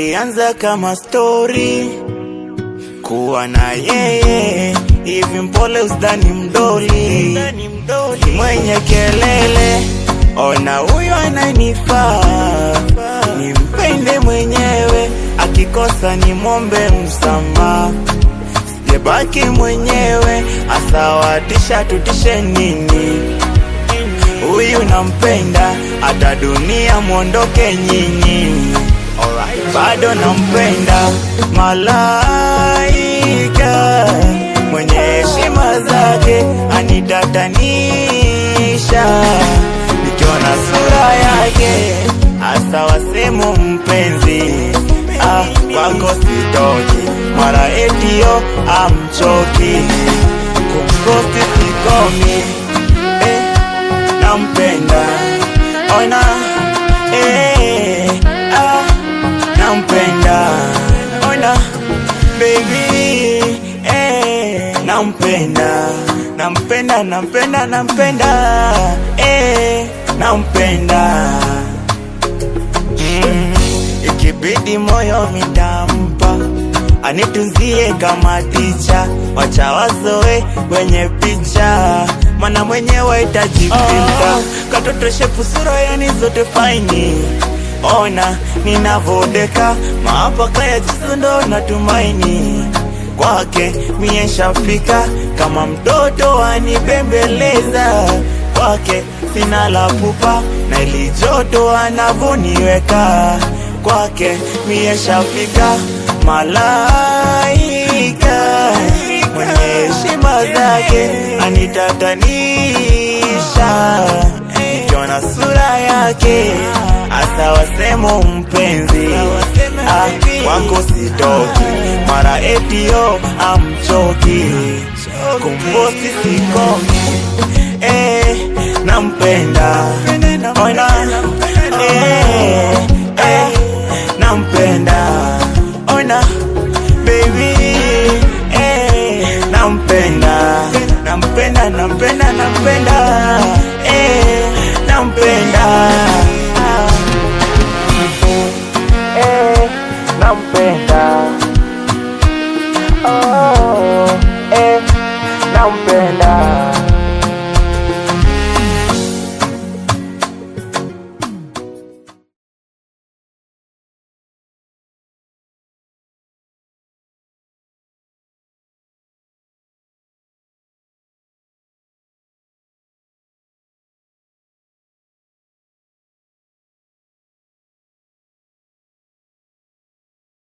ilianza kama stori kuwa na yeye hivi, mpole usdani mdoli, ni mwenye kelele, ona huyo ananifaa, nimpende mwenyewe, akikosa nimwombe msamaha, sijebaki mwenyewe, asawatisha tutishe nini? Huyu nampenda, hata dunia mwondoke nyinyi, bado nampenda, malaika mwenye heshima zake anitatanisha, nikiona sura yake hasa wasemu mpenzi ah, kwako sitoki, mara etio amchoki, kumkosi sikomi eh, nampenda ona eh, ah, nampenda ona baby eh, nampenda nampenda nampenda nampenda eh, nampenda mm, ikibidi moyo mitampa anitunzie kama ticha, wacha wazoe kwenye picha, mana mwenyewe itajipinda oh. Katoto shepu sura yani zote faini, ona ninavodeka maapaka ya jisu ndo natumaini kwake mie shafika kama mtoto anibembeleza kwake sina la pupa na ili joto anavoniweka kwake mie shafika malaika mwenye heshima zake anitatanisha nikiona sura yake hasa wasemo mpenzi ah, wako sitoki mara etio amchoki kumposti sikomi eh, nampenda